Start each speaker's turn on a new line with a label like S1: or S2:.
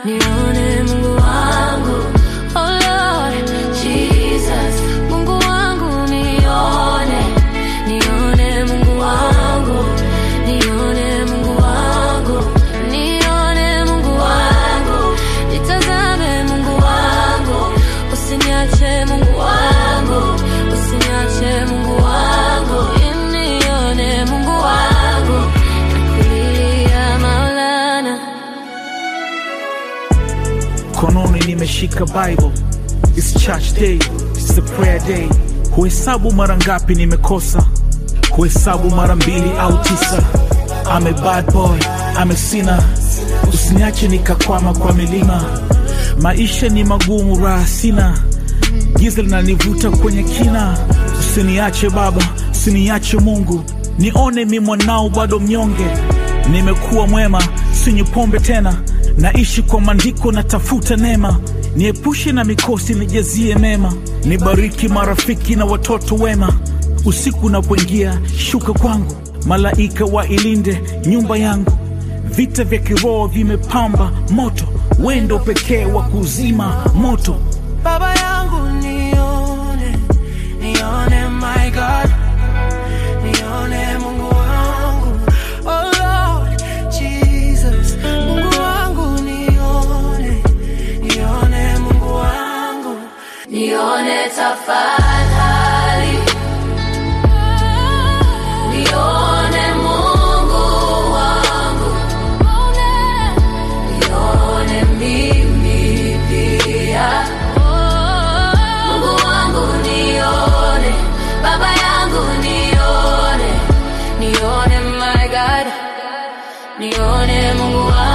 S1: nione Mungu wangu. Oh Lord Jesus, Mungu wangu nione, nione Mungu wangu, nione Mungu wangu, nione Mungu wangu, nitazame Mungu wangu, usiniache Mungu wangu, usiniache Mungu wangu, nione Mungu wangu, nakulilia Maulana.
S2: Kononi nimeshika Bible. It's church day, it's a prayer day. Huhesabu mara ngapi nimekosa, huhesabu mara mbili au tisa. I'm a bad boy, I'm a sinner. Usiniache nikakwama kwa milima. Maisha ni magumu, raha sina, giza linanivuta kwenye kina. Usiniache Baba, usiniache Mungu, nione mi mwanao bado mnyonge. Nimekuwa mwema, sinywi pombe tena, naishi kwa maandiko, natafuta neema. Niepushe na mikosi, nijazie mema, nibariki marafiki na watoto wema. Usiku unapoingia, shuka kwangu, malaika wailinde nyumba yangu. Vita vya kiroho vimepamba moto, wendo pekee wa kuzima moto.
S3: Baba yangu nione, nione my God, nione Mungu wangu. Oh Lord Jesus, Mungu wangu nione, nione Mungu wangu.
S1: Nione tafadhali, nione Mungu wangu, nione mimi pia. Mungu wangu nione, Baba yangu nione, nione my God, nione Mungu wangu.